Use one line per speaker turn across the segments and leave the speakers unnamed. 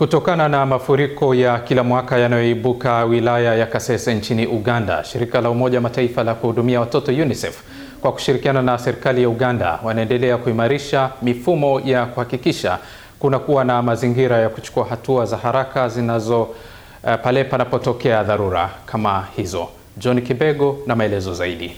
Kutokana na mafuriko ya kila mwaka yanayoibuka wilaya ya Kasese nchini Uganda, shirika la Umoja wa Mataifa la kuhudumia watoto UNICEF kwa kushirikiana na serikali ya Uganda wanaendelea kuimarisha mifumo ya kuhakikisha kuna kuwa na mazingira ya kuchukua hatua za haraka zinazo uh, pale panapotokea dharura kama hizo. John Kibego na maelezo zaidi.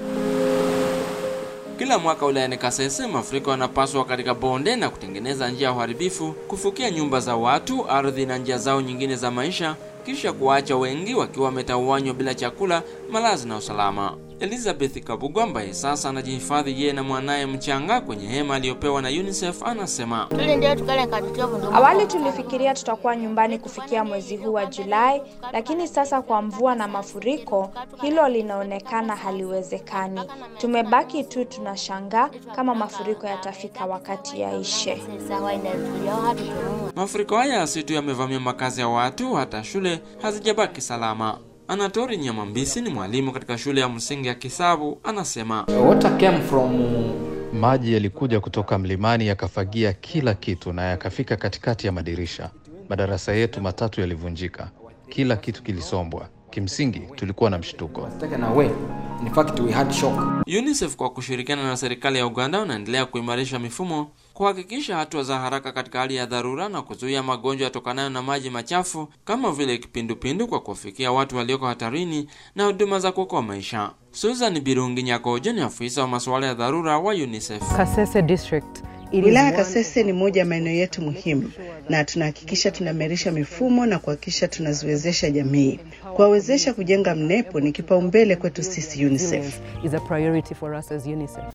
Kila mwaka wilayani Kasese mafuriko yanapaswa katika bonde na kutengeneza njia ya uharibifu, kufukia nyumba za watu, ardhi na njia zao nyingine za maisha, kisha kuwaacha wengi wakiwa wametawanywa bila chakula, malazi na usalama. Elizabeth Kabugu ambaye sasa anajihifadhi yeye na mwanaye mchanga kwenye hema aliyopewa na UNICEF anasema,
awali tulifikiria tutakuwa nyumbani kufikia mwezi huu wa Julai, lakini sasa kwa mvua na mafuriko hilo linaonekana haliwezekani. Tumebaki tu tunashangaa kama mafuriko yatafika wakati yaishe.
mafuriko haya si tu yamevamia makazi ya watu, hata shule hazijabaki salama. Anatori Nyamambisi ni mwalimu katika shule ya msingi ya Kisabu, anasema
Water came from
Maji yalikuja kutoka mlimani yakafagia kila kitu na yakafika katikati ya madirisha. Madarasa yetu matatu yalivunjika, kila kitu kilisombwa. Kimsingi tulikuwa na mshtuko.
taken away. In fact, we had shock.
UNICEF kwa kushirikiana na serikali ya Uganda wanaendelea kuimarisha mifumo kuhakikisha hatua za haraka katika hali ya dharura na kuzuia magonjwa yatokanayo na maji machafu kama vile kipindupindu kwa kuwafikia watu walioko hatarini na huduma za kuokoa maisha. Susan Birungi Nyakojo ni afisa wa masuala ya dharura wa UNICEF.
Kasese district. It is
Wilaya
one-
Kasese ni moja ya maeneo yetu muhimu, na tunahakikisha tunaimarisha mifumo na kuhakikisha tunaziwezesha jamii. Kuwawezesha kujenga mnepo ni kipaumbele kwetu sisi UNICEF.
is a priority for us as UNICEF.